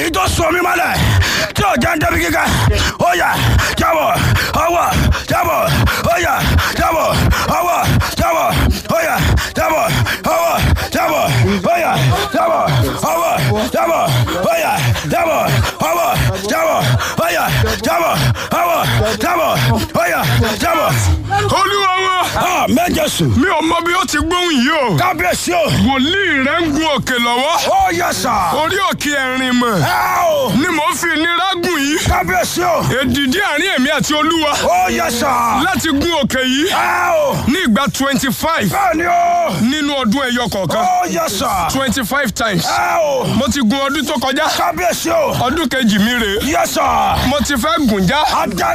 ìtò sọmi mọ́lẹ̀ tí ò jẹ́ ń débi kíkẹ́ ó yá jábọ̀ ọwọ́ jábọ̀ ó yá jábọ̀ ọwọ́ jábọ̀ ó yá jábọ̀ ọwọ́ jábọ̀ ó yá jábọ̀ ọwọ́ jábọ̀ ó yá jábọ̀ ọwọ́ jábọ̀ ó yá jábọ̀ ọwọ́ jábọ̀ ó yá jábọ̀. olúwa wa Ah, méje sùn. mi ò mọ bí ó ti gbóhùn yìí o kábíyèsí o. wòlíì rẹ ń gun òkè lọ́wọ́ ó yẹ sà. orí òkè ẹ̀rìn mọ̀ ẹ o. ni mò ń fi ìnira gùn yìí kábíyèsí o. èdìdí àárín èmi àti olúwa ó yẹ sà. láti gun òkè yìí ẹ o. ní ìgbà twenty five bẹ́ẹ̀ ni o. nínú ọdún ẹyọ kọ̀ọ̀kan ó yẹ sà. twenty five times ẹ o. mo ti gun ọdún tó kọjá kábíyèsí o. ọdún kejì mi rèé yẹ sà. mo ti fẹ́ gùn já ajá